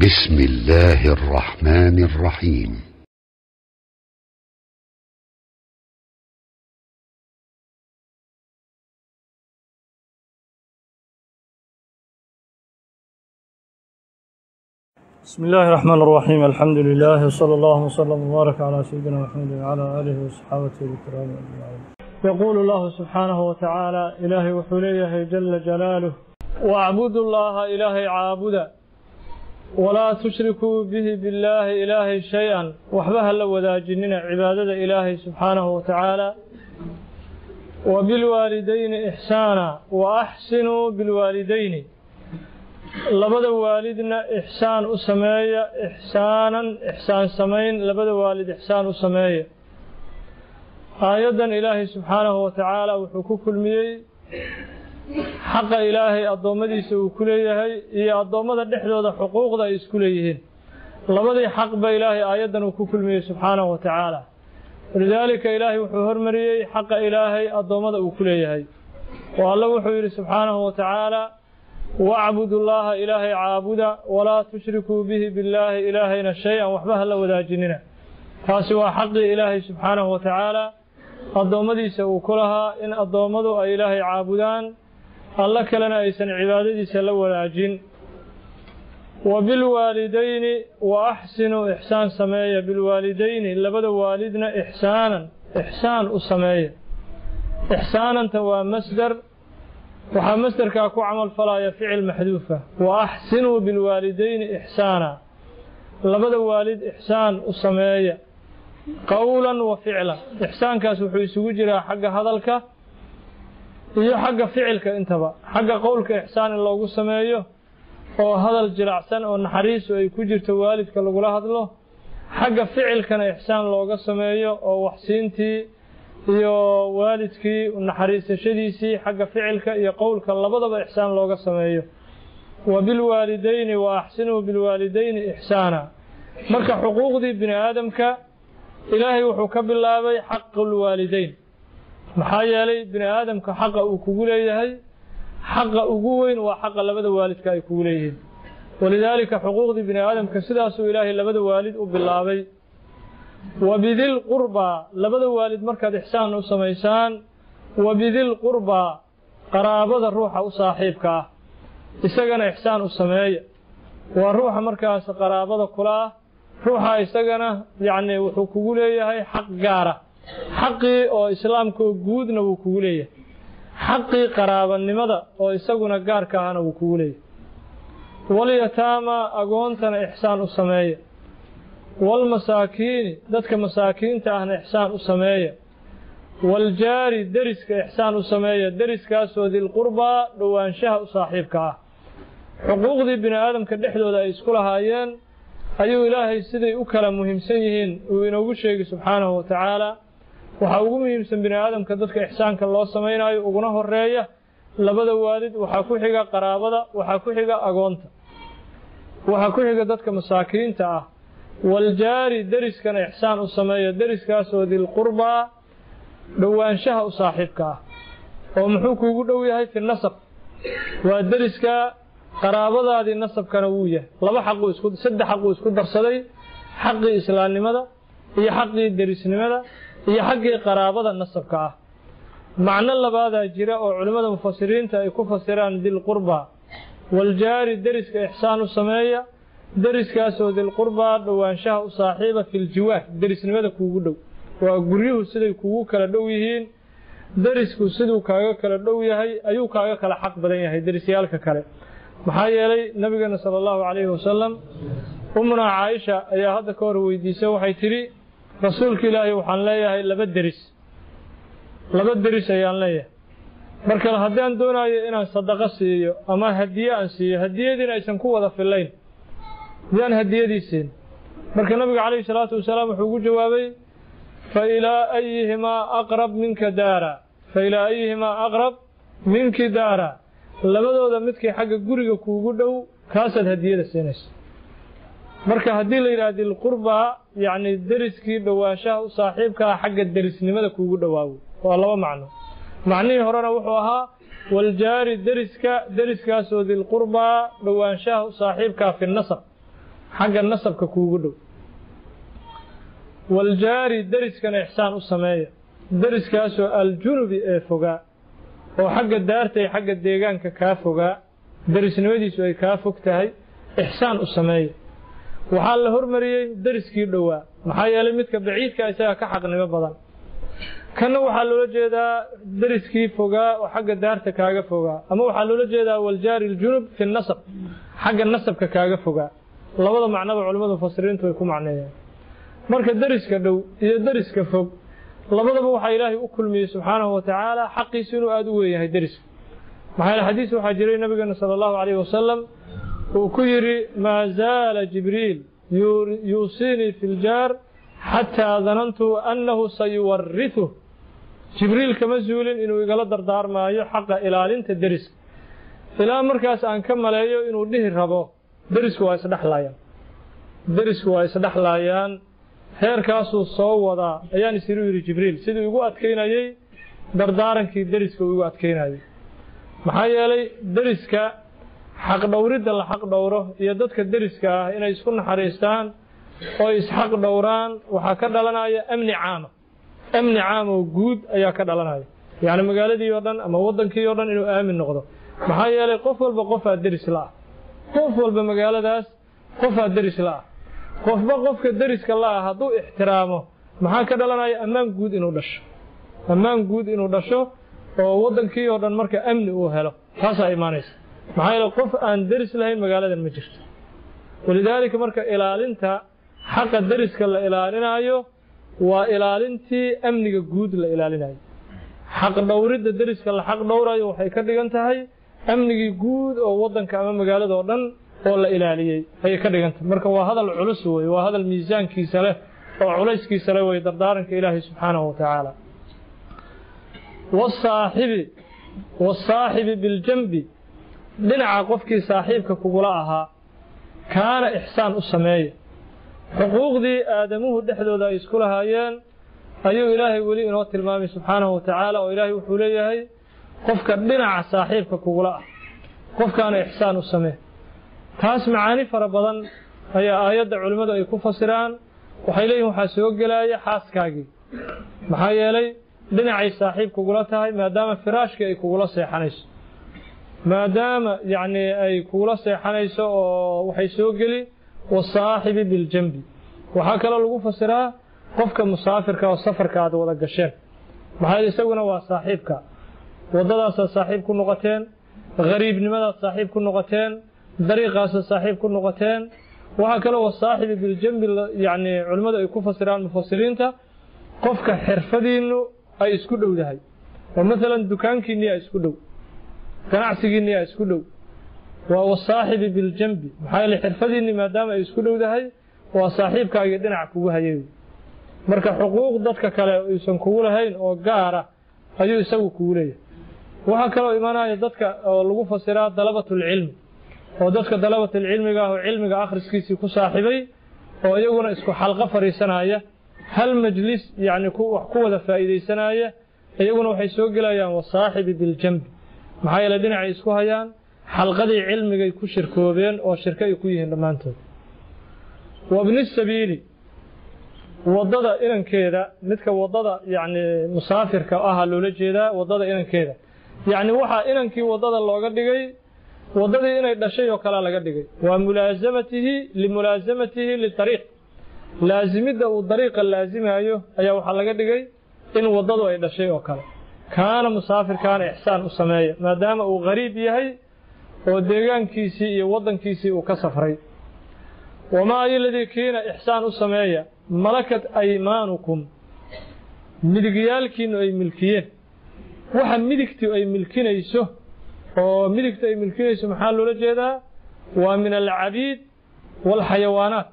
بسم الله الرحمن الرحيم بسم الله الرحمن الرحيم الحمد لله وصلى الله وسلم وبارك على سيدنا محمد وعلى آله وصحابته الكرام أجمعين يقول الله سبحانه وتعالى إلهي وحليه جل جلاله واعبدوا الله إلهي عابدا ولا تشركوا به بالله إلهي شيئا وحبها لو ذاجننا عبادة إلهي سبحانه وتعالى وبالوالدين إحسانا وأحسنوا بالوالدين labada waalidna ixsaan u sameeya ixsaanan ixsaan samayn labada waalid ixsaan u sameeya aayaddan ilaahay subxaanahu wa tacaala wuxuu ku kulmiyey xaqa ilaahay addoommadiisa uu ku leeyahay iyo addoommada dhexdooda xuquuqda ay isku leeyihiin labadii xaq ba ilaahay aayaddan uu ku kulmiyey subxaanahu wa tacaala walidaalika ilaahay wuxuu hormariyey xaqa ilaahay addoommada uu ku leeyahay oo alle wuxuu yidhi subxaanahu wa tacaala wacbudu llaha ilaahay caabuda walaa tushrikuu bihi billaahi ilaahayna shay-an waxba ha la wadaajinina taasi waa xaqii ilaahay subxaanahu wa tacaala addoommadiisa uu ku lahaa in addoommadu ay ilaahay caabudaan alla kalena aysan cibaadadiisa la wadaajin wa bilwaalidayni wa axsinuu ixsaan sameeya bilwaalidayni labada waalidna ixsaanan ixsaan u sameeya ixsaananta waa masdar waxaa masderkaa ku camal falaya ficil maxduufa wa axsinuu bilwaalidayni ixsaana labada waalid ixsaan u sameeya qowlan wa ficlan ixsaankaas wuxuu isugu jiraa xagga hadalka iyo xagga ficilka intaba xagga qowlka ixsaan in loogu sameeyo oo hadal jiracsan oo naxariisu ay ku jirto waalidka lagula hadlo xagga ficilkana ixsaan looga sameeyo oo waxsiintii iyo waalidkii naxariisashadiisii xagga ficilka iyo qowlka labadaba ixsaan looga sameeyo wa bilwaalidayni wa axsinuu bilwaalidayni ixsaana marka xuquuqdii bini aadamka ilaahay wuxuu ka bilaabay xaqulwaalidayn maxaa yeelay bini aadamka xaqa uu kugu leeyahay xaqa ugu weyn waa xaqa labada waalidka ay kugu leeyihiin walidaalika xuquuqdii bini aadamka sidaasuu ilaahay labada waalid u bilaabay wabidil qurbaa labada waalid markaad ixsaan u samaysaan wabidil qurbaa qaraabada ruuxa u saaxiibka ah isagana ixsaan u sameeya waa ruuxa markaas qaraabada kula ah ruuxa isagana yacni wuxuu kugu leeyahay xaq gaara xaqii oo islaamkaoo guudna wuu kugu leeyahay xaqii qaraabanimada oo isaguna gaarka ahna wuu kugu leeyahay walyataama agoontana ixsaan u sameeya walmasaakiini dadka masaakiinta ahna ixsaan u sameeya waljaari deriska ixsaan u sameeya deriskaasoo dilqurbaa dhowaanshaha u saaxiibka ah xuquuqdii bini aadamka dhexdooda ay isku lahaayeen ayuu ilaahay siday u kala muhiimsan yihiin uu inoogu sheegay subxaanahu wa tacaala waxaa ugu muhiimsan bini aadamka dadka ixsaanka loo samaynayo uguna horeeya labada waalid waxaa ku xiga qaraabada waxaa ku xiga agoonta waxaa ku xiga dadka masaakiinta ah waljaari deriskana ixsaan u sameeya deriskaasoo dilqurbaa dhowaanshaha u saaxiibka ah oo muxuu kuugu dhow yahay fi nasab waa deriska qaraabadaadii nasabkana wuu yahay laba xaquu isku saddex xaquu isku darsaday xaqii islaamnimada iyo xaqii derisnimada iyo xaggii qaraabada nasabka ah macno labaadaa jira oo culimmada mufasiriinta ay ku fasiraan dilqurbaa waljaari deriska ixsaan u sameeya deriskaasoo dilqurbaa dhowaanshaha u saaxiiba filjiwaar derisnimada kuugu dhow waa guryuhu siday kugu kala dhow yihiin derisku siduu kaaga kala dhow yahay ayuu kaaga kala xaq badan yahay derisyaalka kale maxaa yeelay nabigeena sala allahu calayhi wasalam umnaa caaisha ayaa hadda ka hor weydiisay waxay tidhi rasuulka ilaahay waxaan leeyahay laba deris laba deris ayaan leeyahay marka haddaan doonayo inaan sadaqo siiyo ama hadiye aan siiyo hadiyadiina aysan ku wada fillayn yaan hadiyadii siin marka nabiga calayhi salaatu wasalaam wuxuu ugu jawaabay fa ilaa ayihimaa aqrab minka daara fa ilaa ayihimaa aqrab minki daara labadooda midkii xagga guriga kuugu dhow kaasaad hadiyada siinaysa marka haddii la yidhaha dilqurbaa yacni deriskii dhowaanshaha u saaxiibkaa xagga derisnimada kuugu dhowaawo waa laba macno macnihii horena wuxuu ahaa waljaari deriska deriskaasoo dilqurbaa dhowaanshaha u saaxiibkaa fi nasab xagga nasabka kuugu dhow waljaari deriskana ixsaan u sameeya deriskaasoo aljunubi ee fogaa oo xagga daarta iyo xagga deegaanka kaa fogaa derisnimadiisu ay kaa fog tahay ixsaan u sameeya waxaa la hormariyey deriskii dhowaa maxaa yeelay midka baciidka isaga ka xaqnimo badan kanna waxaa loola jeedaa deriskii fogaa oo xagga daarta kaaga fogaa ama waxaa loola jeedaa waljaari aljunub fi nasab xagga nasabka kaaga fogaa labada macnoba culimmadu mufasiriintu way ku macneeyeen marka deriska dhow iyo deriska fog labadaba waxaa ilaahay u kulmiyey subxaanahu wa tacaala xaqiisu inuu aada u weeyahay deriska maxaa yeele xadiis waxaa jiray nabigeena sala allahu calayhi wasalam uu ku yidhi maa zaala jibriil yuusiinii fi ljaar xataa danantu annahu sayuwarituh jibriil kama zuulin inuu igala dardaarmaayo xaqa ilaalinta deriska ilaa markaas aan ka maleeyo inuu dhihi rabo derisku waa isdhexlaayaan derisku waa isdhexlaayaan heerkaasuu soo wadaa ayaan isiru yidhi jibriil siduu igu adkaynayey dardaarankii deriska uu igu adkaynayay maxaa yeelay deriska xaqdhowridda la xaq dhowro iyo dadka deriska ah inay isku naxariistaan oo isxaq dhowraan waxaa ka dhalanaya amni caama amni caam oo guud ayaa ka dhalanaya yacni magaaladii oo dhan ama waddankii oo dhan inuu aamin noqdo maxaa yeelay qof walba qofaa deris la-ah qof walba magaaladaas qofaa deris la-ah qofba qofka deriska la-ah hadduu ixtiraamo maxaa ka dhalanaya ammaan guud inuu dhasho ammaan guud inuu dhasho oo waddankii oo dhan marka amni uu helo taasaa imaanaysa maxaa yeele qof aan deris lahayn magaaladan ma jirto walidaalika marka ilaalinta xaqa deriska la ilaalinaayo waa ilaalintii amniga guud la ilaalinayo xaq dhowridda deriska la xaq dhowrayo waxay ka dhigan tahay amnigii guud oo waddanka ama magaalada oo dhan oo la ilaaliyey ayay ka dhigan tahay marka waa hadal culus wey waa hadal miisaankiisa leh oo culayskiisa leh wey dardaaranka ilaahay subxaanahu wa tacaala wasaaxibi wasaaxibi biljanbi dhinaca qofkii saaxiibka kugula ahaa kaana ixsaan u sameeya xuquuqdii aadamuhu dhexdooda ay isku lahaayeen ayuu ilaahay weli inoo tilmaamay subxaanahu wa tacaala oo ilaahay wuxuu leeyahay qofka dhinaca saaxiibka kugula ah qofkaana ixsaan u samee taas macaani fara badan ayaa aayadda culimmadu ay ku fasiraan waxay leeyihin waxaa soo gelaya xaaskaagii maxaa yeelay dhinacay saaxiib kugula tahay maadaama firaashkii ay kugula seexanayso maadaama yacni ay kugula seexanayso oo waxay soo geli wasaaxibi biljanbi waxaa kaloo lagu fasiraa qofka musaafirka oo safarka aad wada gasheen maxaa isaguna waa saaxiibka waddadaasaad saaxiib ku noqoteen gariibnimadaad saaxiib ku noqoteen dariiqaasaad saaxiib ku noqoteen waxaa kaloo wasaaxibi biljanbi yacni culimmadu ay ku fasiraan mufasiriinta qofka xirfadiinnu ay isku dhowdahay oo maalan dukaankiinniyaa isku dhow ganacsigiinniyaa isku dhow waa wasaaxibi biljanbi maxaa yeele xirfadiinni maadaama ay isku dhowdahay waa saaxiibkaagii dhinac kugu hayay marka xuquuq dadka kale uusan kugu lahayn oo gaara ayuu isagu kugu leeyahay waxaa kaloo imanaya dadka oo lagu fasiraa dalabatulcilmi oo dadka dalabatulcilmiga ah oo cilmiga akhriskiisii ku saaxibay oo iyaguna isku xalqo fadhiisanaya hal majlis yacni wax ku wada faa'iidaysanaya iyaguna waxay soo gelayaan wasaaxibi biljanbi maxaa yeele dhinacay isku hayaan xalqadii cilmigay ku shirkoobeen oo shirko ay ku yihiin dhammaantood wabni sabiili waddada inankeeda midka waddada yacni musaafirka aha loola jeedaa waddada inankeeda yacni waxaa inankii waddada looga dhigay waddadii inay dhashay oo kalea laga dhigay waa mulaasamatihi limulaasamatihi litariiq laasimidda uu dariiqa laasimayo ayaa waxaa laga dhigay in waddadu ay dhashay oo kale kaana musaafirkaana ixsaan u sameeya maadaama uu gariib yahay oo deegaankiisii iyo waddankiisii uu ka safray wamaa ayoladii kiina ixsaan u sameeya malakat aymaanukum midigyaalkiinnu ay milkiyeen waxa midigtu ay milkinayso oo midigtu ay milkinayso maxaa loola jeedaa waa min alcabiid waalxayawaanaat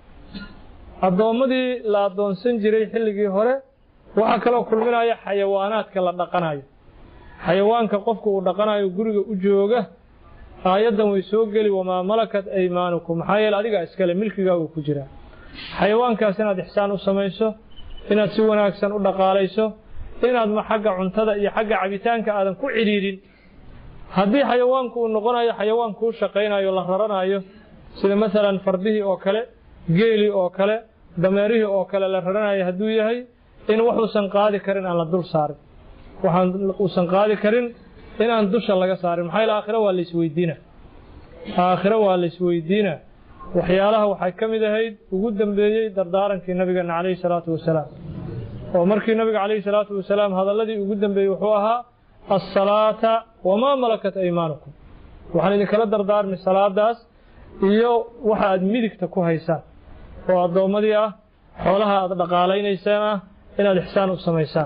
addoommadii la addoonsan jiray xilligii hore waxaa kaloo kulminaya xayawaanaadka la dhaqanayo xayawaanka qofku uu dhaqanayo guriga u jooga aayaddan way soo geli wamaa malakat aymaanukum maxaa yeele adigaa iskale milkigaagu ku jiraa xayawaankaas inaad ixsaan u samayso inaad si wanaagsan u dhaqaalayso inaad ma xagga cuntada iyo xagga cabitaanka aadan ku cidhiidhin haddii xayawaanku uu noqonayo xayawaan kuu shaqaynayo la raranayo sida masalan fardihii oo kale geelii oo kale dameerihii oo kale la raranaya hadduu yahay in waxuusan qaadi karin aan la dul saarin waxaan uusan qaadi karin inaan dusha laga saarin maxaa yeele aakhiro waa la isweydiina aakhiro waa la isweydiina waxyaalaha waxay ka mid ahayd ugu dambeeyey dardaarankii nabigeena calayhi salaatu wasalaam oo markii nabiga calayhi salaatu wasalaam hadalladii ugu dambeeyey wuxuu ahaa assalaata wamaa malakat aymaanukum waxaan idinkala dardaarmay salaadaas iyo waxa aad midigta ku haysaan oo addoommadii ah xoolaha aad dhaqaalaynaysaan ah inaad ixsaan u samaysaan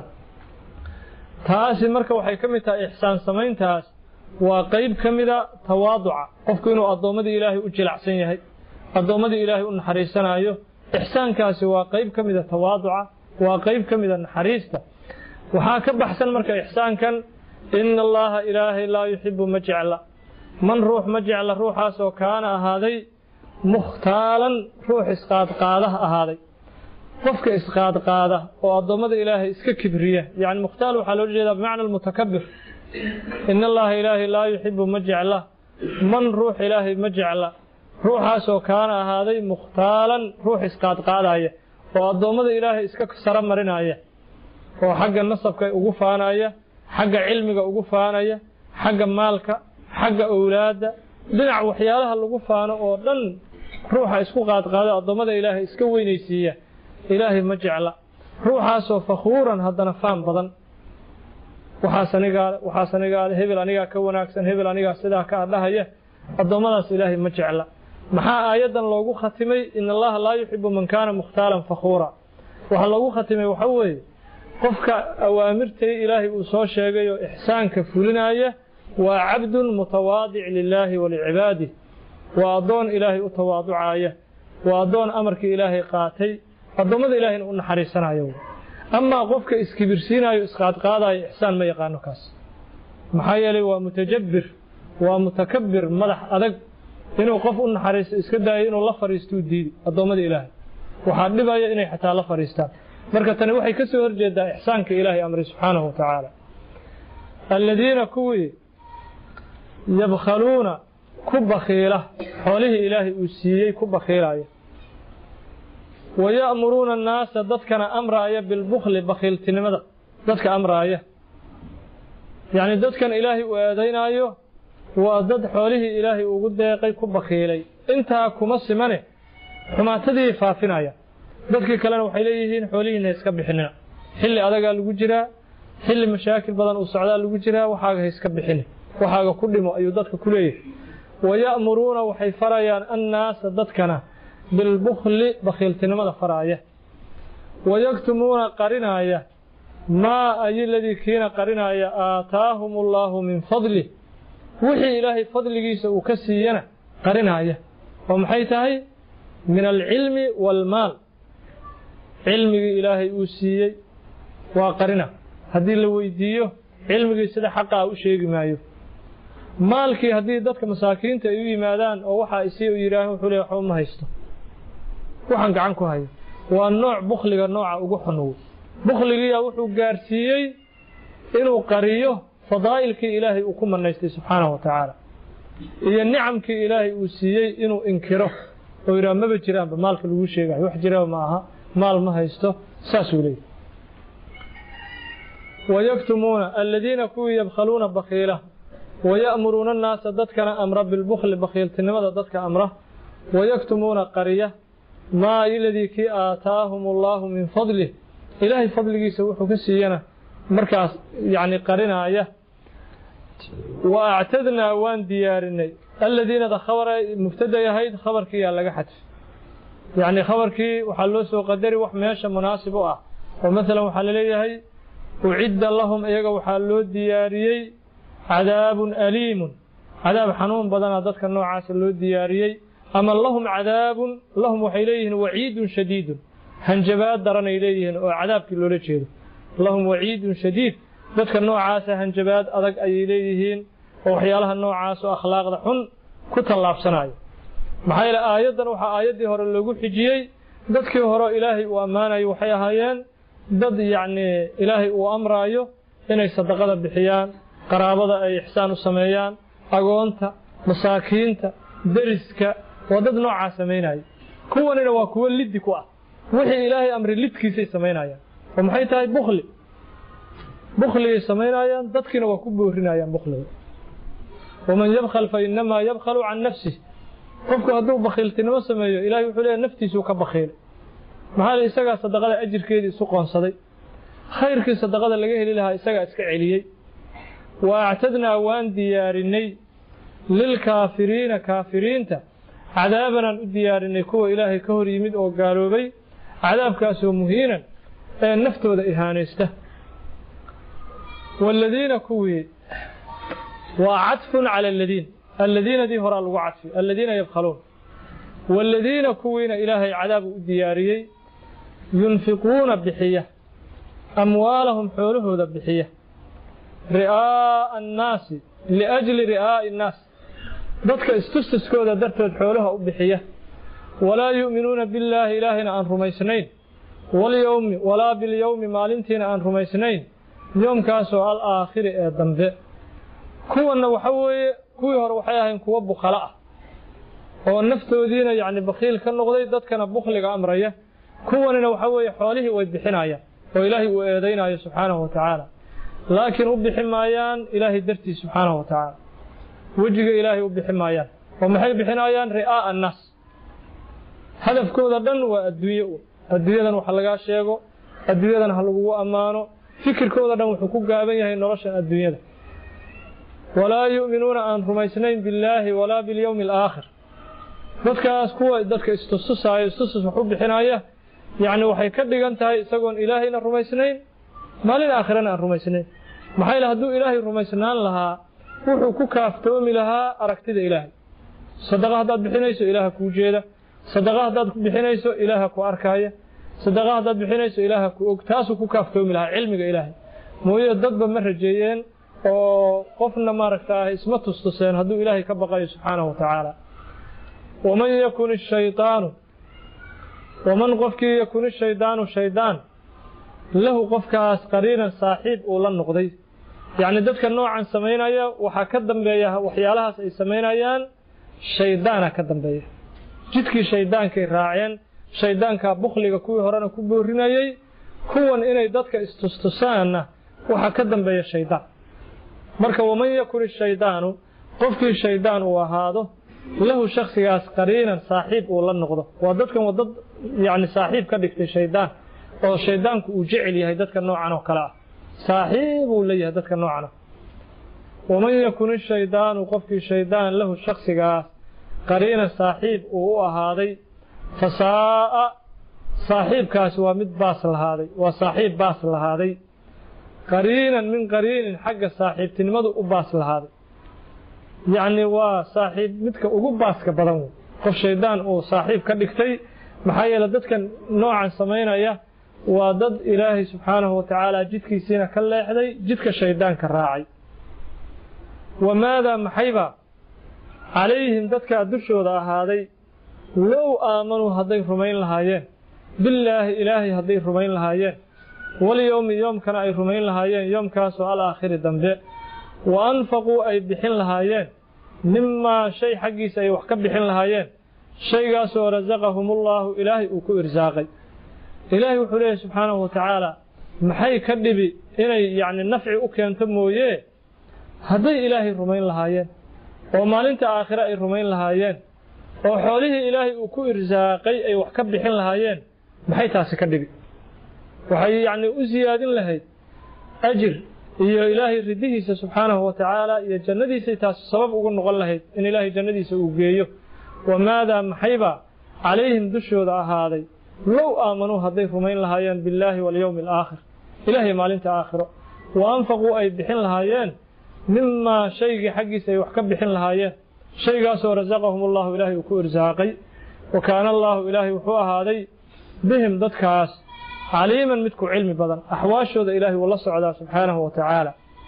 taasi marka waxay ka mid tahay ixsaan samayntaas waa qayb ka mida tawaaduca qofku inuu addoommadii ilaahay u jilacsan yahay addoommadii ilaahay u naxariisanaayo ixsaankaasi waa qayb ka mida tawaaduca waa qayb ka mida naxariista waxaa ka baxsan marka ixsaankan ina allaha ilaahay laa yuxibu ma jecla man ruux ma jecla ruuxaasoo kaana ahaaday mukhtaalan ruux isqaadqaada ahaaday qofka isqaadqaada oo addoommada ilaahay iska kibriya yani mukhtaal waxaa loo jeedaa bimacna almutakabir ina allaha ilaahay laa yuxibu ma jecla man ruux ilaahay ma jecla ruuxaasoo kaana ahaaday mukhtaalan ruux isqaadqaadaya oo addoommada ilaahay iska sara marinaya oo xagga nasabka ugu faanaya xagga cilmiga ugu faanaya xagga maalka xagga owlaadda dhinac waxyaalaha lagu faano oo dhan ruuxa isku qaadqaada addoommada ilaahay iska weynaysiiya ilaahay ma jecla ruuxaasoo fakhuuran haddana faan badan waxaas anigaa waxaas anigaa hebel anigaa ka wanaagsan hebel anigaa sidaa ka adhahaya addoommadaas ilaahay ma jecla maxaa aayaddan loogu khatimay in allaha laa yuxibu man kaana mukhtaalan fakhuura waxaa loogu khatimay waxa weeye qofka awaamirtay ilaahay uu soo sheegay oo ixsaanka fulinaya waa cabdun mutawaadic lilaahi walicibaadih waa addoon ilaahay u tawaaducaya waa addoon amarkii ilaahay qaatay addoommada ilaahayna u naxariisanayo amaa qofka iskibirsiinayo isqaadqaadayo ixsaan ma yaqaano kaas maxaa yeelay waa mutajabbir waa mutakabir madax adag inuu qof u naxariisto iska daayo inuu la fariistuu diidi addoommada ilaahay waxaa dhibaya inay xataa la fariistaan marka tani waxay ka soo horjeedaa ixsaanka ilaahay amray subxaanahu wa tacaala aladiina kuwii yabkhaluuna ku bakhiila xoolihii ilaahay uu siiyey ku bakhiilaya waya'muruuna annaasa dadkana amraaya bilbukhli bakhiiltinimada dadka amraaya yacni dadkan ilaahay uu eedaynaayo waa dad xoolihii ilaahay ugu deeqay ku bakhiilay intaa kuma simane xumaatadii faafinaya dadkii kalena waxay leeyihiin xoolihiina iska bixinina xilli adagaa lagu jiraa xilli mashaakil badan uu socdaa lagu jiraa waxaaga ha iska bixini waxaaga ku dhimo ayuu dadka ku leeyahay waya'muruuna waxay farayaan annaasa dadkana bilbukhli bakhiiltinimada faraaya wayaktumuuna qarinaaya maa ayiladii kiina qarinaaya aataahum allaahu min fadlih wixii ilaahay fadligiisa uu ka siiyana qarinaaya oo maxay tahay min alcilmi waalmaal cilmigii ilaahay uu siiyey waa qarina haddii la weydiiyo cilmigii sida xaqaa u sheegi maayo maalkii haddii dadka masaakiinta ay u yimaadaan oo waxaa isii u yidhaahan wuxuu leey waxba ma haysto waxaan gacan ku hayo waa nooc bukhliga nooca ugu xunuw bukhligiiyaa wuxuu gaarsiiyey inuu qariyo fadaa'ilkii ilaahay uu ku manaystay subxaanahu wa tacaala iyo nicamkii ilaahay uu siiyey inuu inkiro oo yidhaha maba jiraanba maalka lagu sheegayo wax jiraba ma aha maal ma haysto saasuu leeyahy wayaktumuuna aladiina kuwii yabkhaluuna bakhiila waya'muruuna annaasa dadkana amra bilbukhli bakhiiltinimada dadka amra wayaktumuuna qariya maa iladii kii aataahum allaahu min fadlih ilaahay fadligiisa wuxuu ka siiyana markaas yacni qarinaaya wa actadnaa waan diyaarinay aladiinada khabara mubtaday ahayd khabarkiiyaa laga xadfay yacni khabarkii waxaa loo soo qadari wax meesha munaasib u ah oo maalan waxaa laleeyahay ucidda lahum iyaga waxaa loo diyaariyey cadaabun aliimun cadaab xanuun badana dadka noocaasa loo diyaariyey ama lahum cadaabun lahum waxay leeyihiin waciidun shadiidun hanjabaad daranay leeyihiin oo cadaabkii loola jeedo lahum waciidun shadiid dadka noocaasa hanjabaad adag ayay leeyihiin oo waxyaalaha noocaas oo akhlaaqda xun ku tallaabsanayo maxaa yeele aayaddan waxaa aayaddii hore loogu xijiyey dadkii hore ilaahay uu ammaanayo waxay ahaayeen dad yacnii ilaahay uu amraayo inay sadaqada bixiyaan qaraabada ay ixsaan u sameeyaan agoonta masaakiinta deriska waa dad noocaa samaynaya kuwanina waa kuwo liddi ku ah wixii ilaahay amri lidkiisay samaynayaan oo maxay tahay bukli bukligay samaynayaan dadkiina waa ku boorinayaan bukliga waman yabkhal fa inamaa yabkhalu can nafsih qofku hadduu bakhiiltinimo sameeyo ilahay wuxuu leeyahy naftiisuu ka bakhiilay maxaa le isagaa sadaqada ajirkeedii isu qoonsaday khayrkii sadaqada laga heli lahaa isagaa iska celiyey wa actadnaa waan diyaarinay lilkaafiriina kaafiriinta cadaabanaan u diyaarinay kuwa ilaahay ka hor yimid oo gaaloobay cadaabkaasoo muhiinan ee naftooda ihaanaysta waaladiina kuwii waa cadfun cala aladiin alladiinadii horaa lagu cadfi alladiina yabkhaluun waaladiina kuwiina ilaahay cadaabu u diyaariyey yunfiquuna bixiya amwaalahum xoolahooda bixiya ri'aa'a annaasi liajli ri'aa'i annaas dadka istustuskooda dartood xoolaha u bixiya walaa yu'minuuna billaahi ilaahayna aan rumaysnayn walyowmi walaa bilyowmi maalintiina aan rumaysnayn yoomkaasoo al aakhiri ee dambe kuwanna waxa weeye kuwii hore waxay ahayn kuwo bukhalo ah oo naftoodiina yacni bakhiil ka noqday dadkana bukhliga amraya kuwanina waxa weeye xoolihii way bixinayaan oo ilaahay uu eedaynayo subxaanahu wa tacaala laakiin u bixi maayaan ilaahay dartiis subxaanahu wa tacaala wejiga ilaahay u bixi maayaan oo maxay bixinayaan ri'aa'a annaas hadafkooda dhan waa adduunye un adduunyadan wax lagaa sheego adduunyadan ha lagugu ammaano fikirkooda dhan wuxuu ku gaaban yahay nolosha adduunyada walaa yu'minuuna aan rumaysnayn billaahi walaa bilyowmi alaakhir dadkaas kuwa dadka istustusaaya istustus wax u bixinaya yacni waxay ka dhigan tahay isagoon ilaahayna rumaysnayn maalin aakhirana aan rumaysnayn maxaa yile hadduu ilaahay rumaysnaan lahaa wuxuu ku kaaftoomi lahaa aragtida ilaahay sadaqa haddaad bixinayso ilaaha kuu jeeda sadaqa haddaad bixinayso ilaaha ku arkaya sadaqa haddaad bixinayso ilaaha ku og taasuu ku kaaftoomi lahaa cilmiga ilaahay mooye dadba ma rajeeyeen oo qofna maaragta isma tustuseen hadduu ilaahay ka baqayo subxaanahu wa tacaala waman yakun ishaydaanu waman qofkii yakun ishaydaanu shaydaan lahu qofkaas qariinan saaxiib uu la noqday yacni dadka noocan samaynaya waxaa ka dambeeya waxyaalahaas ay samaynayaan shaydaana ka dambeeya jidkii shaydaankay raaceen shaydaankaa bukhliga kuwii horena ku boorinayey kuwan inay dadka istustusaanna waxaa ka dambeeya shaydaan marka waman yakun ishaydaanu qofkii shaydaan uu ahaado lahu shaksigaas qariinan saaxiib uu la noqdo waa dadkan waa dad yacni saaxiib ka dhigtay shaydaan oo shaydaanku uu jecel yahay dadka noocan oo kale ah saaxiib uu leeyahay dadka noocan ah waman yakun ishaydaanu qofkii shaydaan lahu shaksigaas qariinan saaxiib uu u ahaaday fasaa'a saaxiibkaasi waa mid baas lahaaday waa saaxiib baas lahaaday qariinan min qariinin xagga saaxiibtinimadu u baas lahaaday yacni waa saaxiib midka ugu baaska badan wey qof shaydaan uu saaxiib ka dhigtay maxaa yeele dadkan noocan samaynaya waa dad ilaahay subxaanahu wa tacaala jidkiisiina ka leexday jidka shaydaanka raacay wamaadaa maxayba calayhim dadkaa dushooda ahaaday low aamanuu hadday rumayn lahaayeen billaahi ilaahay hadday rumayn lahaayeen walyowmi yoomkana ay rumayn lahaayeen yoomkaasoo alaakhiri dambe wa anfaquu ay bixin lahaayeen mimaa shay xaggiisa ay wax ka bixin lahaayeen shaygaasoo rasaqahumullaahu ilaahay uu ku irsaaqay ilaahay wuxuu leeyahy subxaanahu wa tacaala maxay ka dhibi inay yacni nafci u keento mooye hadday ilaahay rumayn lahaayeen oo maalinta aakhire ay rumayn lahaayeen oo xoolihii ilaahay uu ku irsaaqay ay wax ka bixin lahaayeen maxay taasi ka dhibi waxay yacni u siyaadin lahayd ajir iyo ilaahay ridihiisa subxaanahu wa tacaala iyo jannadiisay taasi sabab ugu noqon lahayd in ilaahay jannadiisa uu geeyo wamaadaa maxayba calayhim dushooda ahaaday low aamanuu hadday rumayn lahaayeen billaahi walyowmi alaakhir ilaahay maalinta aakhiro wa anfaquu ay bixin lahaayeen mimaa shaygii xaggiisa ay wax ka bixin lahaayeen shaygaasoo rasaqahum allahu ilaahay uu ku irsaaqay wa kaana allaahu ilaahay wuxuu ahaaday bihim dadkaas caliiman midku cilmi badan axwaashooda ilaahay wuu la socdaa subxaanahu wa tacaala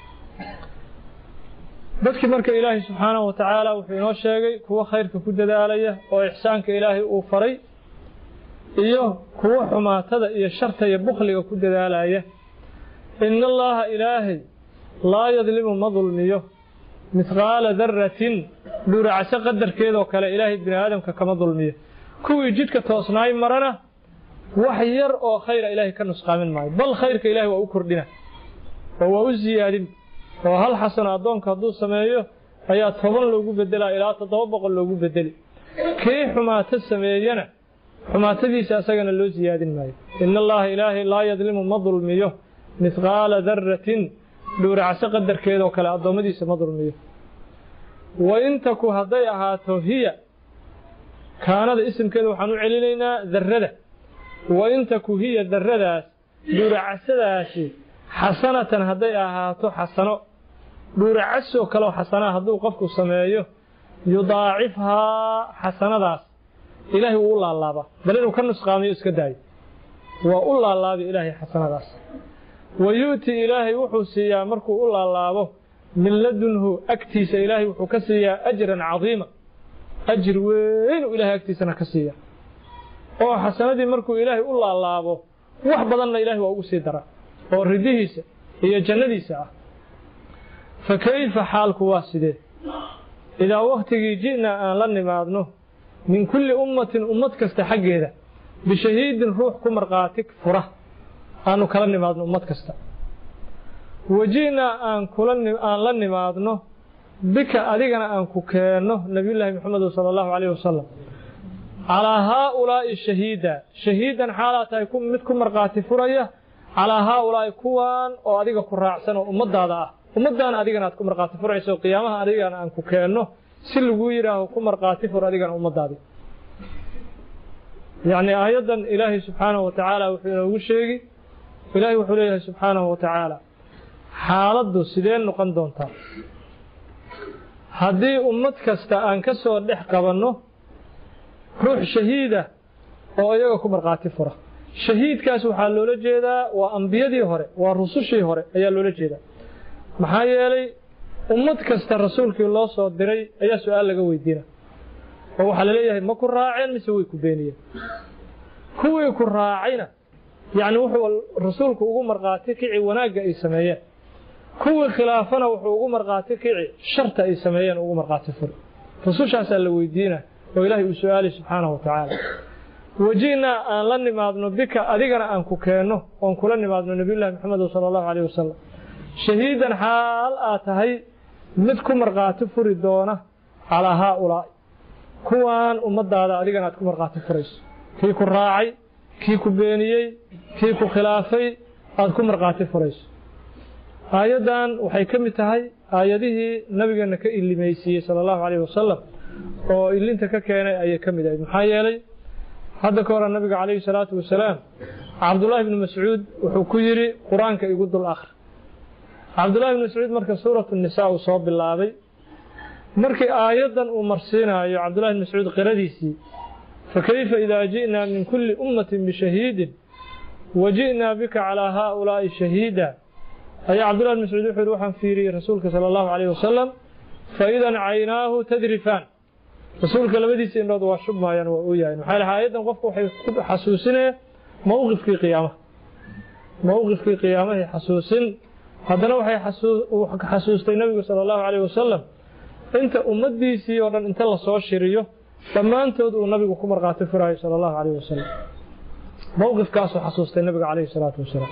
dadkii marka ilaahay subxaanahu wa tacaala wuxuu inoo sheegay kuwo khayrka ku dadaalaya oo ixsaanka ilaahay uu faray iyo kuwo xumaatada iyo sharta iyo bukhliga ku dadaalaya ina allaaha ilaahay laa yadlimu ma dulmiyo mithqaala daratin dhuuracso qadarkeedoo kale ilaahay bini aadamka kama dulmiyo kuwii jidhka toosnaay marana wax yar oo khayra ilaahay ka nusqaamin maayo bal khayrka ilaahay waa u kordhina oo waa u siyaadin oo hal xasano addoonka hadduu sameeyo ayaa toban loogu bedelaa ilaa toddoba boqol loogu bedeli kii xumaato sameeyana xumaatadiisa asagana loo siyaadin maayo ina allaha ilaahay laa yadlimu ma dulmiyo mithqaala daratin dhuuracso qadarkeedoo kale addoommadiisa ma dulmiyo wa in taku hadday ahaato hiya kaanada isimkeeda waxaan u celinaynaa darrada wa in taku hiya darradaas dhuuracsadaasi xasanatan hadday ahaato xasano dhuuracasoo kaleo xasanaa hadduu qofku sameeyo yudaacifhaa xasanadaas ilaahay wuu u laalaabaa bal inuu ka nusqaamiyo iska daayo waa u laalaabi ilaahay xasanadaas wa yu'ti ilaahay wuxuu siiyaa markuu u laalaabo min ladunhu agtiisa ilaahay wuxuu ka siiyaa ajran cadiima ajir weynuu ilaahay agtiisana ka siiya oo xasanadii markuu ilaahay u laalaabo wax badanna ilaahay waa ugu sii daraa oo ridihiisa iyo jannadiisa ah fa kayfa xaalku waa sidee idaa wakhtigii ji'naa aan la nimaadno min kulli ummatin ummad kasta xaggeeda bishahiidin ruux ku markhaati fura aanu kala nimaadno ummad kasta waji'naa aan kula aan la nimaadno bika adigana aan ku keenno nabiyullaahi maxamedu sala allahu calayhi wasalam calaa haaulaa'i shahiida shahiidan xaalaa tahay mid ku markhaati furaya calaa haaulaa'i kuwaan oo adiga ku raacsan oo ummaddaada ah ummaddaana adigana aad ku markhaati furayso qiyaamaha adigana aan ku keenno si laguu yidhaaho ku markhaati fur adigana ummaddaadii yacni aayaddan ilaahay subxaanahu wa tacaala wuxuu inoogu sheegi ilaahay wuxuu leeyahay subxaanahu wa tacaala xaaladdu sidee noqon doontaa haddii ummad kasta aan ka soo dhex qabanno ruux shahiida oo iyaga ku markhaati fura shahiidkaas waxaa loola jeedaa waa ambiyadii hore waa rusushii hore ayaa loola jeedaa maxaa yeelay ummad kasta rasuulkii loo soo diray ayaa su-aal laga weydiina oo waxaa laleeyahay ma ku raaceen mise way ku beeniyeen kuwii ku raacayna yacni wuxuu rasuulku ugu markhaati kici wanaagga ay sameeyeen kuwii khilaafana wuxuu ugu markhaati kici sharta ay sameeyeen ugu markhaati furi rusushaasaa la weydiina oo ilaahay uu su-aalay subxaanahu wa tacaala waji'naa aan la nimaadno bika adigana aan ku keenno oon kula nimaadno nabiyullahi maxamed sala allahu calayh wasalam shahiidan xaal aad tahay mid ku markhaati furi doona calaa haaulaa'i kuwaan ummaddaada adigana aad ku markhaati furayso kii ku raacay kii ku beeniyey kii ku khilaafay aad ku markhaati furayso aayaddan waxay ka mid tahay aayadihii nabigeenna ka ilimaysiiyey sala allahu calayhi wasalam oo ilinta ka keenay ayay ka mid ahayd maxaa yeelay hadda ka hore nabiga calayhi salaatu wasalaam cabdullaahi bni mascuud wuxuu ku yidhi qur-aanka igu dul akhri cabdullahi bni mascuud marka suuratu nisaa uu soo bilaabay markii aayaddan uu marsiinaayo cabdullahi bni mascuud qiradiisii fakayfa idaa ji'naa min kulli ummatin bishahiidin wa ji'naa bika calaa haaulaa'i shahiida ayaa cabdullahi bni mascuud wuxuu yidhi waxaan fiiriyey rasuulka sala allahu calayhi wasalam faidan caynaahu tadrifaan rasuulka labadiisa indhood waa shubmaayaan waa ooyahayn maxaa laha aayaddan qofku waxay ku xasuusinaya mowqifkii qiyaamaha mowqifkii qiyaamahay xasuusin haddana waxay xasuustay nabigu sala allahu calayh wasalam inta ummaddiisii oo dhan inta lasoo shiriyo dhammaantood uu nabigu ku markhaati furaayo sala allahu calayh wasalam mowqifkaasuu xasuustay nabiga calayhi salaatu wasalaam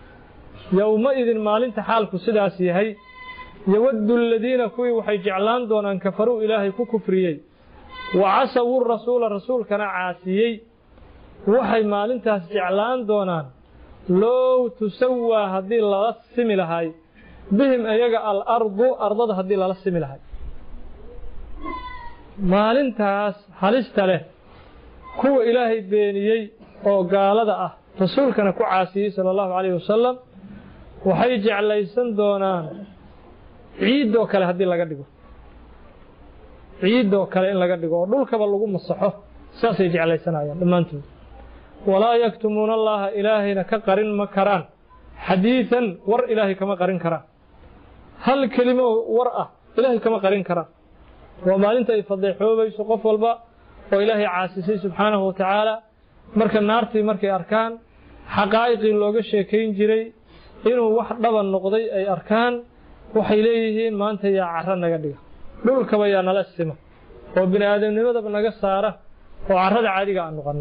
yowma-idin maalinta xaalku sidaas yahay yawaddu aladiina kuwii waxay jeclaan doonaan kafaruu ilaahay ku kufriyey wa casawu rasuula rasuulkana caasiyey waxay maalintaas jeclaan doonaan low tusawaa haddii lala simi lahay bihim iyaga alardu ardada haddii lala simi lahay maalintaas halista leh kuwa ilaahay beeniyey oo gaalada ah rasuulkana ku caasiyey sala allahu calayhi wasalam waxay jeclaysan doonaan ciidoo kale haddii laga dhigo ciidoo kale in laga dhigo oo dhulkaba lagu masaxo saasay jeclaysanayaan dhammaantood walaa yaktumuuna allaha ilaahayna ka qarin ma karaan xadiidan war ilaahay kama qarin karaan hal kelimo war ah ilaahay kama qarin karaan waa maalinta ay fadeexoobayso qof walba oo ilaahay caasisay subxaanahu wa tacaala marka naartii markay arkaan xaqaa'iqii looga sheekayn jiray inuu wax dhaban noqday ay arkaan waxay leeyihiin maanta yaa caro naga dhiga dhulkaba yaa nala sima oo bini aadamnimadaba naga saara oo carrada caadiga aan noqonno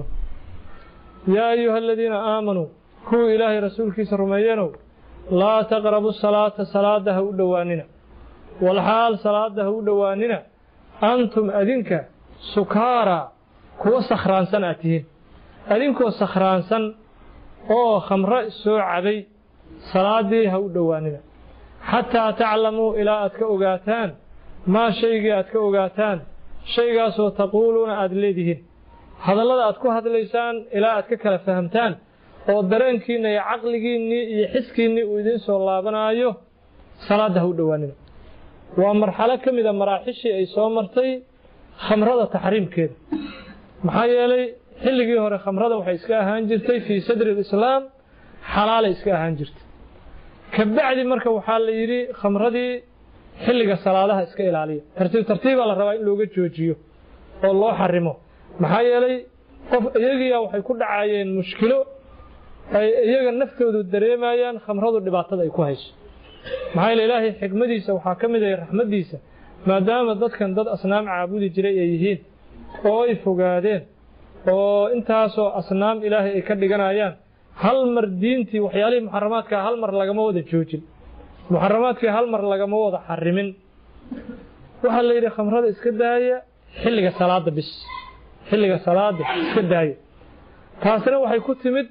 yaa ayuha aladiina aamanuu kuwii ilaahay rasuulkiisa rumeeyanow laa taqrabu salaata salaada ha u dhowaanina walxaal salaada ha u dhowaanina antum adinka sukaaraa kuwa sakhraansan aad tihiin adinkoo sakhraansan oo khamro soo cabay salaaddii ha u dhowaanina xataa taclamuu ilaa aad ka ogaataan maa shaygii aad ka ogaataan shaygaasoo taquuluuna aad leedihiin hadallada aad ku hadlaysaan ilaa aad ka kala fahamtaan oo dareenkiinna iyo caqligiinnii iyo xiskiinnii uu idiin soo laabanaayo salaadda ha u dhowaanina waa marxalo ka mida maraaxishii ay soo martay khamrada taxriimkeeda maxaa yeelay xilligii hore khamrada waxay iska ahaan jirtay fii sadri alislaam xalaalay iska ahaan jirtay kabacdi marka waxaa la yidhi khamradii xilliga salaadaha iska ilaaliya tartiib tartiibaa la rabaa in looga joojiyo oo loo xarimo maxaa yeelay qof iyagiya waxay ku dhacaayeen mushkilo ay iyaga naftoodu dareemayaan khamradu dhibaatada ay ku hayso maxaa yeele ilaahay xikmadiisa waxaa ka mid ah raxmaddiisa maadaama dadkan dad asnaam caabudi jiray ay yihiin oo ay fogaadeen oo intaasoo asnaam ilaahay ay ka dhiganayaan hal mar diintii waxyaalihii muxaramaadkaa hal mar lagama wada joojin muxaramaadkii hal mar lagama wada xarimin waxaa la yidhi khamrada iska daaya xilliga salaada bis xilliga salaada iska daaya taasina waxay ku timid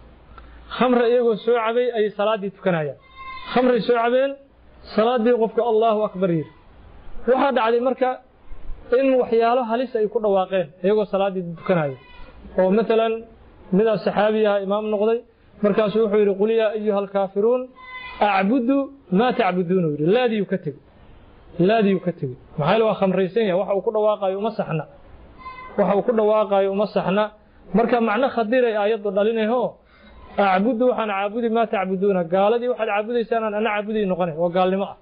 khamra iyagoo soo cabay ayay salaaddii tukanayaan khamray soo cabeen salaaddii qofka allahu akbar yidhi waxaa dhacday marka in waxyaalo halis ay ku dhawaaqeen iyagoo salaaddii tukanaya oo maalan midaa saxaabi aha imaam noqday markaasuu wuxuu yidhi qul yaa ayuha alkaafiruun acbudu maa tacbuduuna yidhi laadiyuu ka tegey laadiyuu ka tegey maxaa yeele waa khamraysan yahay waxa uu ku dhawaaqayo uma saxna waxa uu ku dhawaaqayo uma saxna marka macno khadiray aayaddu dhalinayho acbudu waxaan caabudi maa tacbuduuna gaaladii waxaad caabudaysaan aan ana caabudi noqonay oo gaalnimo ah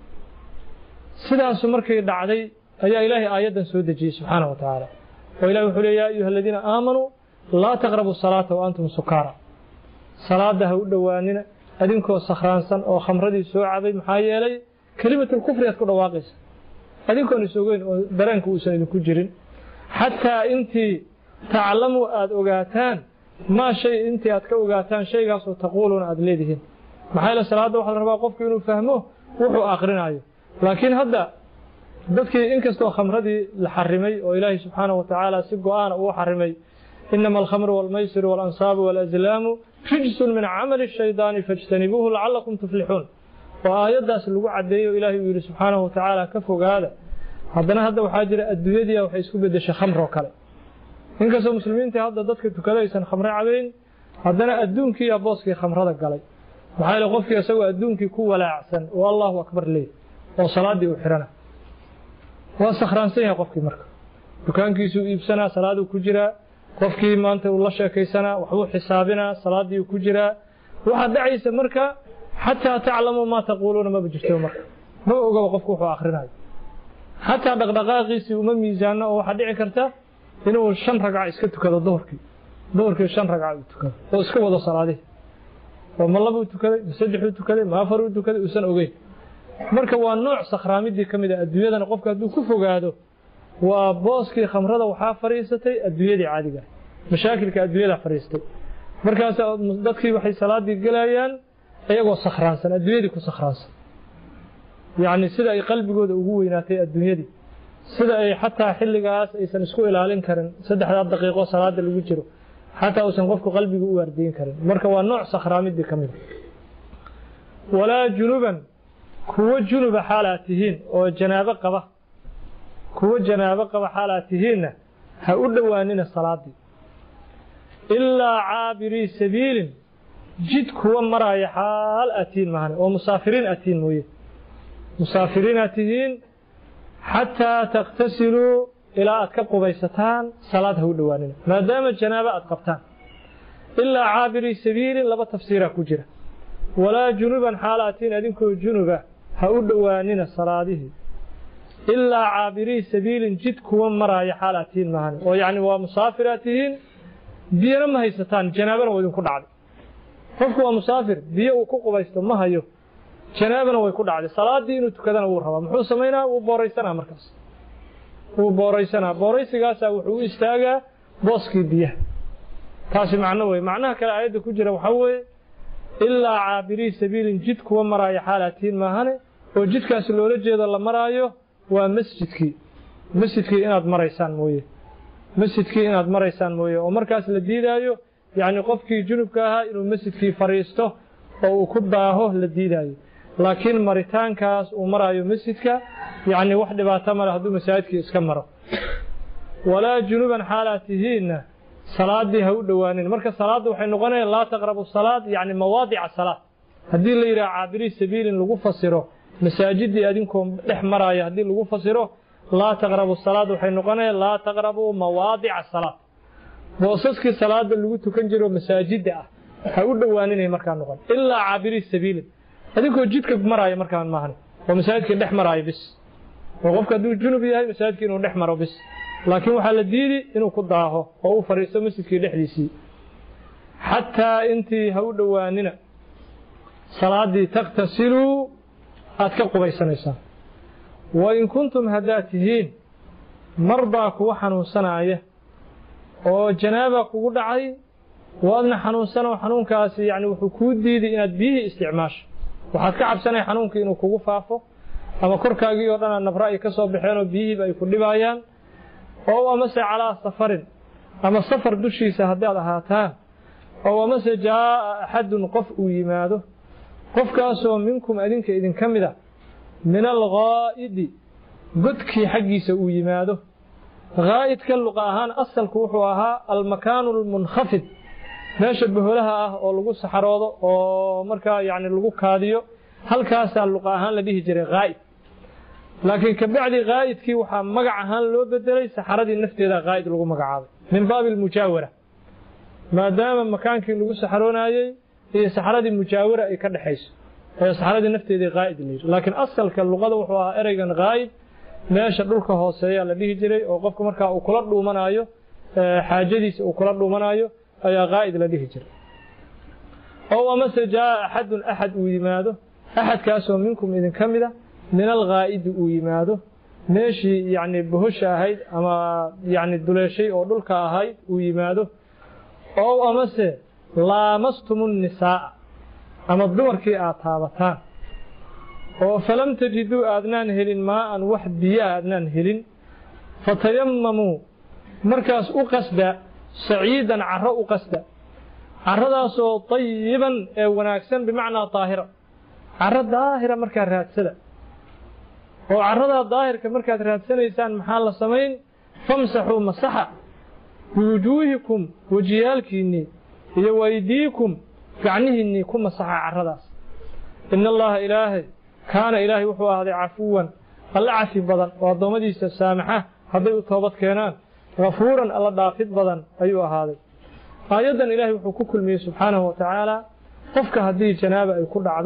sidaasu markay dhacday ayaa ilaahay aayaddan soo dejiyey subxaanahu wa tacaala oo ilahi wuxuu leey yaa ayuha aladiina aamanuu laa taqrabu salaata wa antum sukaara salaada ha u dhowaanina adinkoo sakhraansan oo khamradii soo cabay maxaa yeelay kelimatulkufri aad ku dhawaaqaysa adinkoon is ogeyn oo dareenka uusan idinku jirin xataa intii taclamuu aada ogaataan maa shay intii aad ka ogaataan shaygaasoo taquuluuna aada leedihiin maxaa yeele salaadda waxaa la rabaa qofku inuu fahmo wuxuu aqrinaayo laakiin hadda dadkii inkastoo khamradii la xarimay oo ilaahay subxaanahu wa tacaala si go-aana uu xarimay inama alkhamru walmaysiru waalansaabu walazlaamu rijsun min camali shaydaani fajtanibuuhu lacalakum tuflixuun oo aayaddaas lagu caddeeyo ilaahay uu yidhi subxaanahu wa tacaala ka fogaada haddana hadda waxaa jira adduunyadii waxay isku beddeshay khamroo kale inkastoo muslimiintii hadda dadka tukada aysan khamre cabayn haddana adduunkiiyaa booskii khamrada galay maxaa yeele qofkii isagoo adduunkii ku walaacsan oo allahu akbar leey oo salaaddii u xirana waa sakhraansan yahay qofkii marka dukaankiisuu iibsanaa salaaduu ku jiraa qofkii maanta uu la sheekaysanaa waxbuu xisaabinaa salaaddii ku jiraa waxaa dhacaysa marka xataa taclamuu maa taquuluuna maba jirto marka ma ogaba qofku wuxuu akhrinayo xataa dhaqdhaqaaqiisii uma miisaano oo waxaa dhici karta inuu shan ragca iska tukado duhurkii duhurkii shan ragca uu tukado oo iska wado salaadihi oo ma labuu tukaday ma saddexuu tukaday ma afaruu tukaday uusan ogeyn marka waa nooc sakhraamidii ka mid a adduunyadana qofka hadduu ku fogaado waa booskii khamrada waxaa fadhiisatay adduunyadii caadiga ah mashaakilka adduunyada fadhiistay markaas dadkii waxay salaadii gelayaan iyagoo sakhraansan adduunyadii ku sakhraansan yacni sida ay qalbigooda ugu weynaatay adduunyadii sida ay xataa xilligaas aysan isku ilaalin karin saddexdaa daqiiqo salaada lagu jiro xataa uusan qofku qalbiga u waardiyin karin marka waa nooc sakhraamidii ka mid a walaa junuban kuwo junuba xaal aad tihiin oo janaabo qaba kuwo janaabo qaba xaal aad tihiinna ha u dhowaanina salaadii ilaa caabirii sabiilin jid kuwa maraya xaal aad tihiin mahane oo musaafiriin aad tihiin mooye musaafiriin aad tihiin xataa takhtasiluu ilaa aad ka qubaysataan salaad ha u dhowaanina maadaama janaabo aad qabtaan ilaa caabirii sabiilin laba tafsiiraa ku jira walaa junuban xaal aad tihiin adinkoo junuba ha u dhowaanina salaadihii ilaa caabirii sabiilin jid kuwa maraya xaal aad tihiin mahane oo yacni waa musaafir aad tihiin biyana ma haysataan janaabana waa idinku dhacday qofku waa musaafir biyo uu ku qubaysto ma hayo janaabana way ku dhacday salaadii inuu tukadana wuu rabaa muxuu samaynaa wuu booraysanaa markaas wuu booraysanaa booraysigaasaa wuxuu u istaagaa booskii biyaha taasi macno wey macnaha kale aayadda ku jira waxaa weeye ilaa caabirii sabiilin jid kuwa maraayo xaalatiin maahane oo jidkaasi loola jeedo la maraayo waa masjidkii masjidkii inaad maraysaan mooye masjidkii inaad maraysaan mooye oo markaas la diidaayo yacni qofkii junubka ahaa inuu masjidkii fadhiisto oo uu ku daaho la diidaayo laakiin maritaankaas uu maraayo masjidka yacni wax dhibaato male hadduu masaajidkii iska maro walaa junuban xaalaad tihiinna salaadii ha u dhowaanin marka salaadda waxay noqonaya laa taqrabu salaad yacni mawaadica salaad haddii la yidhaha caabirii sabiilin lagu fasiro masaajidii adinkoo dhex maraaya haddii lagu fasiro laa taqrabu salaad waxay noqonaya laa taqrabu mawaadica salaad boosaskii salaada lagu tukan jiro masaajida ah ha u dhowaaninay markaa noqon ilaa caabirii sabiilin adinkoo jidka maraaya markaan maahan oo masaajidka dhex maraayo bis oo qofka hadduu junub yahay masaajidka inuu dhex maro bis laakiin waxaa la diidi inuu ku daaho oo u fadhiisto masjidkii dhexdiisii xataa intii ha u dhowaanina salaadii takhtasiluu aad ka qubaysanaysaan wain kuntum haddaad tihiin marbaa kuwa xanuunsanaaya oo janaaba kugu dhacay waadna xanuunsanoo xanuunkaasi yani wuxuu kuu diiday inaad biyihii isticmaasho waxaad ka cabsanay xanuunkii inuu kugu faafo ama korkaagii oo dhan nabra ay ka soo baxeenoo biyihiiba ay ku dhibaayaan oo amase calaa safarin ama safar dushiisa haddaad ahaataan oo amase jaa'a axadun qof uu yimaado qofkaasoo minkum adinka idinka mid a min alghaa'idi godkii xaggiisa uu yimaado ghaa'idka luqa ahaan asalku wuxuu ahaa almakaanu almunkhafid meesha boholaha ah oo lagu saxaroodo oo markaa yacni lagu kaadiyo halkaasaa luqa ahaan la dhihi jiray ghaa'id laakiin kabacdi ghaa'idkii waxaa magac ahaan loo bedelay saxaradii nafteeda ghaa'id lagu magacaabay min baabi almujaawara maadaama makaankii lagu saxaroonayey iyo saxaradii mujaawara ay ka dhexayso ee saxaradii nafteedii ghaa'id la yidhi laakiin asalka luqada wuxuu ahaa ereygan ghaa'id meesha dhulka hooseeya la dhihi jiray oo qofka markaa uu kula dhuumanaayo xaajadiisa uu kula dhuumanaayo ayaa ghaa'id la dhihi jiray ow amase jaa'a axadun axad uu yimaado axadkaasoo minkum idinka mid a min alghaa'idi uu yimaado meeshii yacni bohosha ahayd ama yacni duleeshay oo dhulka ahayd uu yimaado ow amase laamastumu nisaa'a ama dumarkii aad taabataan oo falam tajiduu aadnaan helin maa'an wax biyo aadnaan helin fatayamamuu markaas u qasda saciidan carro u qasda carradaasoo tayiban ee wanaagsan bimacnaa daahira carro daahira markaa raadsada oo carradaa daahirka markaad raadsanaysaan maxaa la samayn famsaxuu masaxa biwujuuhikum wejiyaalkiinnii iyo waydiikum gacnihiinnii ku masaxa carradaas ina allaha ilaahay kaana ilaahay wuxuu ahaaday cafuwan alla cafi badan oo addoommadiisa saamaxa hadday u toobad keenaan hafuuran alla dhaafid badan ayuu ahaaday aayaddan ilaahay wuxuu ku kulmiyey subxaanahu wa tacaala qofka haddii janaaba ay ku dhacdo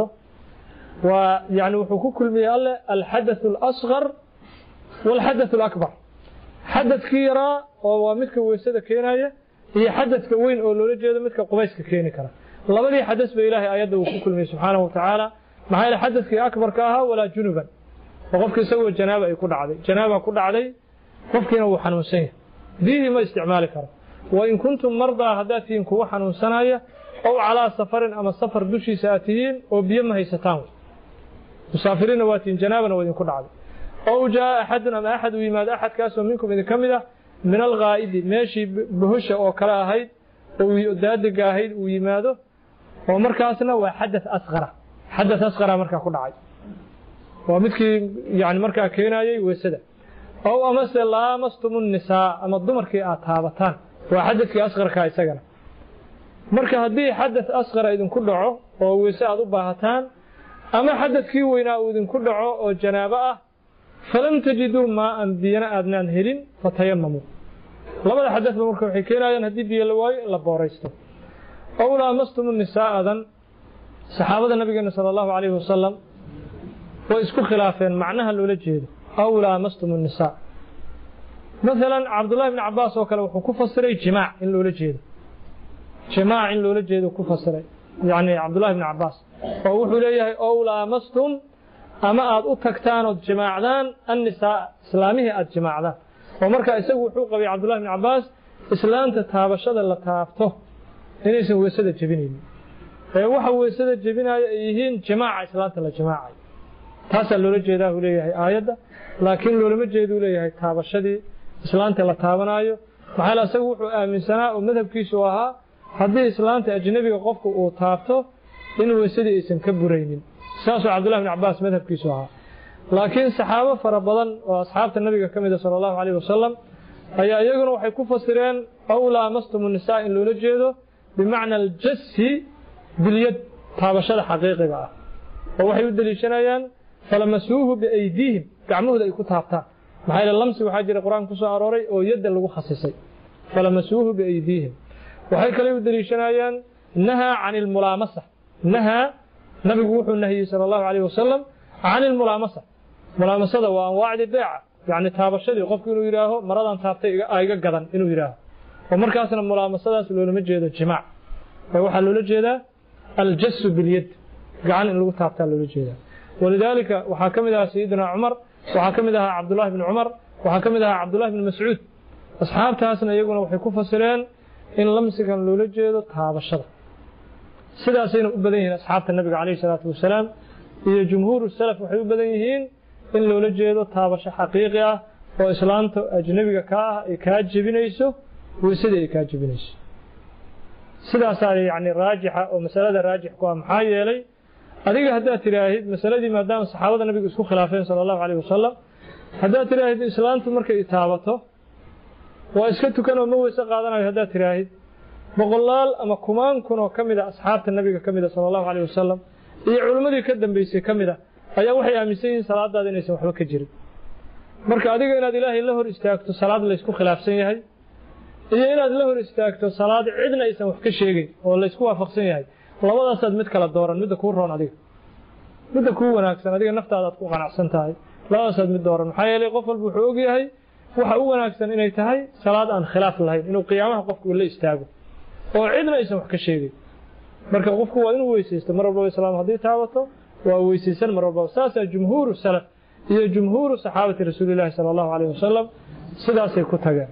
waa yani wuxuu ku kulmiyey alle alxadathu alasqar waalxadathu alakbar xadadkii yaraa oo waa midka weysada keenaya iyo xadadka weyn oo loola jeedo midka qubayska keeni kara labadii xadas ba ilaahay aayadda uu ku kulmiyey subxaanahu wa tacaala maxaa yeele xadadkii akbarka ahaa walaa junuban oo qofka isagoo janaaba ay ku dhacday janaaba ku dhacday qofkiina wuu xanuunsan yahay biyihii ma isticmaali karo wain kuntum mardaa haddaad tihiin kuwa xanuunsanaya ow calaa safarin ama safar dushiisa aad tihiin oo biyo ma haysataan musaafiriinna waa tihiin janaabana waa idinku dhacday ow jaa'a axadun ama axad uu yimaado axadkaasoo minkum idinka mid ah min alghaa'idi meeshii bohosha oo kale ahayd oo daadiga ahayd uu yimaado oo markaasna waa xadath asqara xadath asqara markaa ku dhacay waa midkii yani markaa keenayey weysada ow amase laamastumu nisaa ama dumarkii aad taabataan waa xadadkii asqarkaa isagana marka haddii xadath asqara idinku dhaco oo weyse aad u baahataan ama xadadkii weynaa uu idinku dhaco oo janaabo ah falam tajiduu maaan biyana aadnaan helin fatayamamuu labada xadadba marka waxay keenayaan haddii biyo la waayo in la booraysto ow laamastumu nisaa'adan saxaabada nabigeena sala allahu calayhi wasalam way isku khilaafeen macnaha loola jeedo aw laamastumu nisaa maalan cabdullahi bni cabbaas oo kale wuxuu ku fasiray jimaac in loola jeedo jimaac in loola jeedo ku fasiray yacni cabdullahi bni cabbaas oo wuxuu leeyahay ow laamastum ama aad u tagtaan ood jimaacdaan annisaa islaamihii aad jimaacdaan oo markaa isagu wuxuu qabay cabdullahi bn cabbaas islaanta taabashada la taabto inaysan weysada jebinaynin ee waxa weysada jebinaya ay yihiin jimaaca islaanta la jimaacayo taasaa loola jeedaa uu leeyahay aayadda laakiin loolama jeeduu leeyahay taabashadii islaanta la taabanaayo maxaa yeele isagu wuxuu aaminsanaa oo madhabkiisu ahaa haddii islaanta ajnabiga qofku uu taabto in weysadii aysan ka buraynin saasuu cabdullahi bn cabbaas madhabkiisu ahaa laakiin saxaabo fara badan oo asxaabta nabiga ka mida sala allahu calayh wasalam ayaa iyaguna waxay ku fasireen ow laamastumu nisaa in loola jeedo bimacna aljassi bilyad taabashada xaqiiqiga ah oo waxay u deliishanayaan falamasuuhu biaydiihim gacmahooda ay ku taabtaan maxaa yeele lamsi waxaa jira qur-aanka ku soo arooray oo yadda lagu khasisay falamasuuhu biaydiihim waxay kale u deliishanayaan nahaa can ilmulaamasa nahaa nabigu wuxuu nahiyey sala allahu calayh wasalam can ilmulaamasa mulaamasada waa anwaacdii beeca yacni taabashadii qofku inuu yidhaaho maradan taabtay iga gadan inuu yidhaaho oo markaasna mulaamasadaas loolama jeedo jimaac ee waxaa loola jeedaa aljasu bilyad gacan in lagu taabtaa loola jeedaa walidaalika waxaa ka mid ahaa sayidina cumar waxaa ka mid ahaa cabdullahi bni cumar waxaa ka mid ahaa cabdullahi bni mascuud asxaabtaasna iyaguna waxay ku fasireen in lamsigan loola jeedo taabashada sidaasayna u badan yihiin asxaabta nabiga calayhi salaatu wasalaam iyo jumhuuru salaf waxay u badan yihiin in loola jeedo taabasho xaqiiqi ah oo islaanta ajnabiga kaa ah ay kaa jebinayso weysadii ay kaa jebinayso sidaasaa yani raajixa oo masalada raajix ku ah maxaa yeelay adiga haddaad tidhaahid masaladii maadaama saxaabada nabiga isku khilaafeen sala allahu calayh wasalam haddaad tidhaahid islaantu markay taabato waa iska tukan oo ma weyse qaadanayo haddaad tidhaahid boqolaal ama kumaan kun oo ka mid a asxaabta nabiga ka mid a sala allahu calayh wasalam iyo culimmadii ka dambeysay ka mid a ayaa waxay aaminsan yihiin salaadaada inaysan waxba ka jirin marka adiga inaad ilaahay la hor istaagto salaad laysku khilaafsan yahay iyo inaad la hor istaagto salaad cidna aysan wax ka sheegeyn oo laysku waafaqsan yahay labadaasaad mid kala dooran midda kuu roon adiga midda kuu wanaagsan adiga naftaada aad ku qanacsan tahay labadaasaad mid dooran maxaa yeelay qof walba wuxuu og yahay waxa u wanaagsan inay tahay salaad aan khilaaf lahayn inuu qiyaamaha qofku la istaago oo cidna aysan wax ka sheegeyn marka qofku waa inuu weysaysto mar walbaba islaam haddii taabato waa weysaysan mar walbaba saasaa jumhuuru salaf iyo jumhuuru saxaabati rasuulillahi sala allahu calayh wasalam sidaasay ku tageen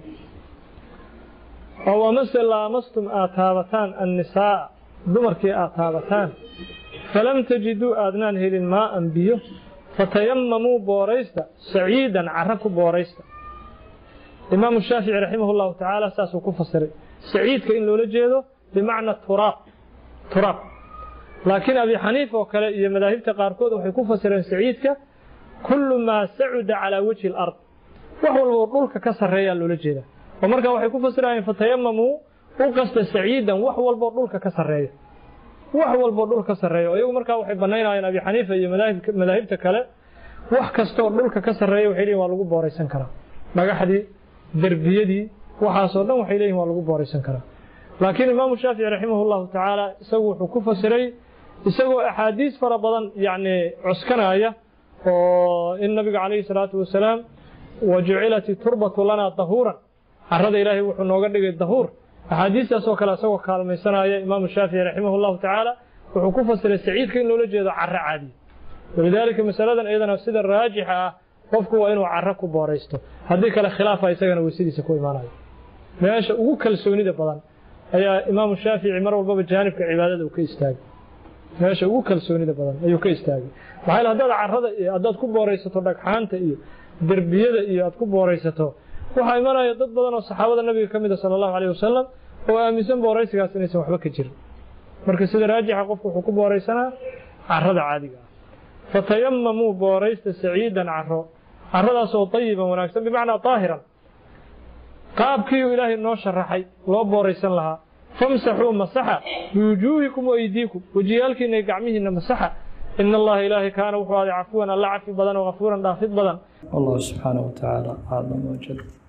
oo amase laamastum aad taabataan annisaa dumarkii aad taabataan falam tajiduu aadnaan helin maa'an biyo fatayamamuu booraysta saciidan cara ku booraysta imaamu shaafici raximah llahu tacaala saasuu ku fasiray saciidka in loola jeedo bimacna turaab turaab laakiin abi xaniif oo kale iyo madaahibta qaarkood waxay ku fasireen saciidka kullu maa sacuda calaa wejhi alard wax walboo dhulka ka sarreeyaa loola jeedaa oo markaa waxay ku fasirayeen fatayamamuu u qasta saciidan wax walboo dhulka ka sarreeya wax walboo dhul ka sarreeya oo iyagu markaa waxay bannaynayeen abi xaniifa iyo madaahibta kale wax kastoo dhulka ka sarreeya waxay leeyihin waa lagu booraysan karaa dhagaxdii derbiyadii waxaasoo dhan waxay leeyihin waa lagu booraysan karaa laakiin imaamu shaafici raximah llahu tacaala isagu wuxuu ku fasiray isagoo axaadiis fara badan yacni cuskanaya oo in nabiga calayhi salaatu wasalaam wa jucilat turbatu lanaa dahuuran carada ilaahay wuxuu nooga dhigay dahuur axaadiistaasoo kale isagoo kaalmaysanaya imaamu shaafici raximah llahu tacaala wuxuu ku fasiray saciidka in loola jeedo caro caadiya walidaalika masaladan iyadana sida raajixa ah qofku waa inuu caro ku booraysto haddii kale khilaafa isagana weysadiisa ku imaanayo meesha ugu kalsoonida badan ayaa imaamu shaafici mar walbaba jaanibka cibaadada uu ka istaagay meesha ugu kalsoonida badan ayuu ka istaagay maxaa yeele haddaad carrada iyo haddaad ku booraysato dhagxaanta iyo derbiyada iyo aad ku booraysato waxaa imanaya dad badan oo saxaabada nabiga ka mid a sala allahu calayh wasalam oo aaminsan booraysigaas inaysan waxba ka jirin marka sida raajixa qofku wuxuu ku booraysanaa carrada caadiga ah fatayamamuu booraysta saciidan caro carradaasoo tayiban wanaagsan bimacnaa daahiran qaabkiiuu ilaahay noo sharaxay loo booraysan lahaa famsaxuu masaxa biwujuuhikum waaydiikum wejiyaalkiina iyo gacmihiina masaxa ina allaha ilaahay kaana wuxuu aaday cafuwan alla cafi badan oo kafuuran dhaafid badan والله سبحانه وتعالى أعلم وجل